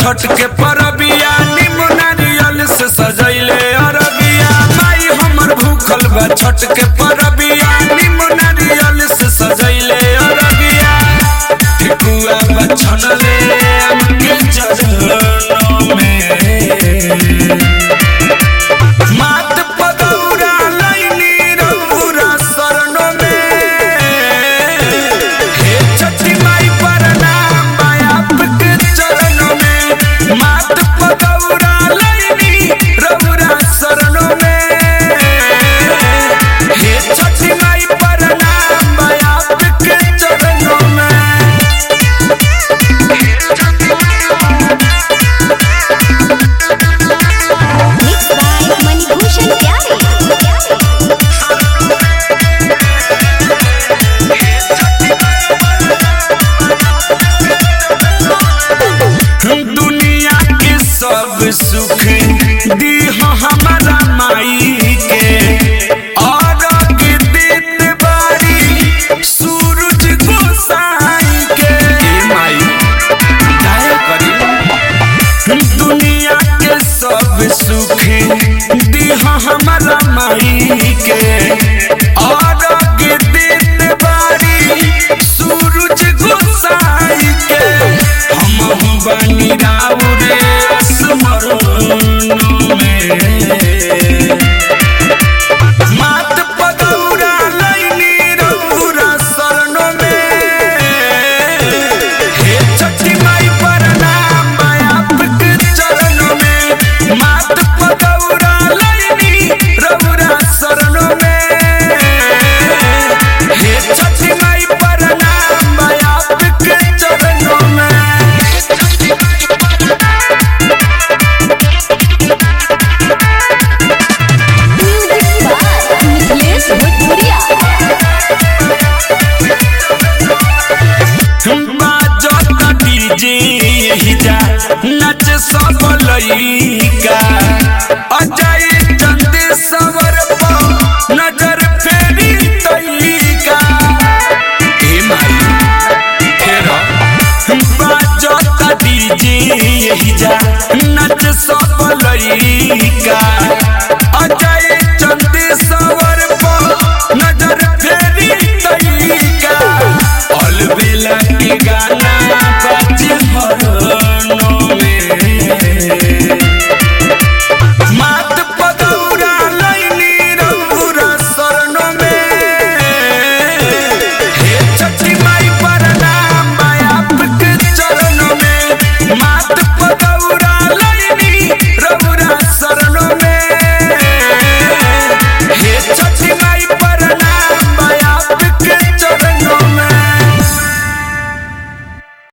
छठ के परबिया निमुनारियल से सजैले अरबिया माई हमर भूखल बा छठ के परबिया निमुनारियल से सजैले अरबिया ठेकुआ बा छनले हमके चरणों में मात पदौरा लैनी रघुरा शरणों में हे छठी माई प्रणाम माई आपके चरणों में मात पदौरा लैनी रघुरा शरणों में हे छठी माई प्रणाम माई आपके चरणों में Mixed by Manibhushan Pyare. दुनिया के सब सुख दी हमारा माई के और के देत बारी सूरज गोसाई के माई काहे करी दुनिया के सब सुख दी हमारा माई के और के देत बारी सूरज गोसाई के हम बनी राउरे स्मरणों में मात पदौरा लैनी रघुरा शरणों में हे छठी माई प्रणाम माई आपके चरणों में मात पदौरा लैनी रघुरा शरणों में हे छठी माई प्रणाम माई आपके चरणों में Music by Nikhilesh Bhojpuria. बाजत डीजे हिजा नच सब लइका अजय चंद सवर पर नजर फेरी तइका ए माई फेरा बाजत डीजे हिजा नच सब लइका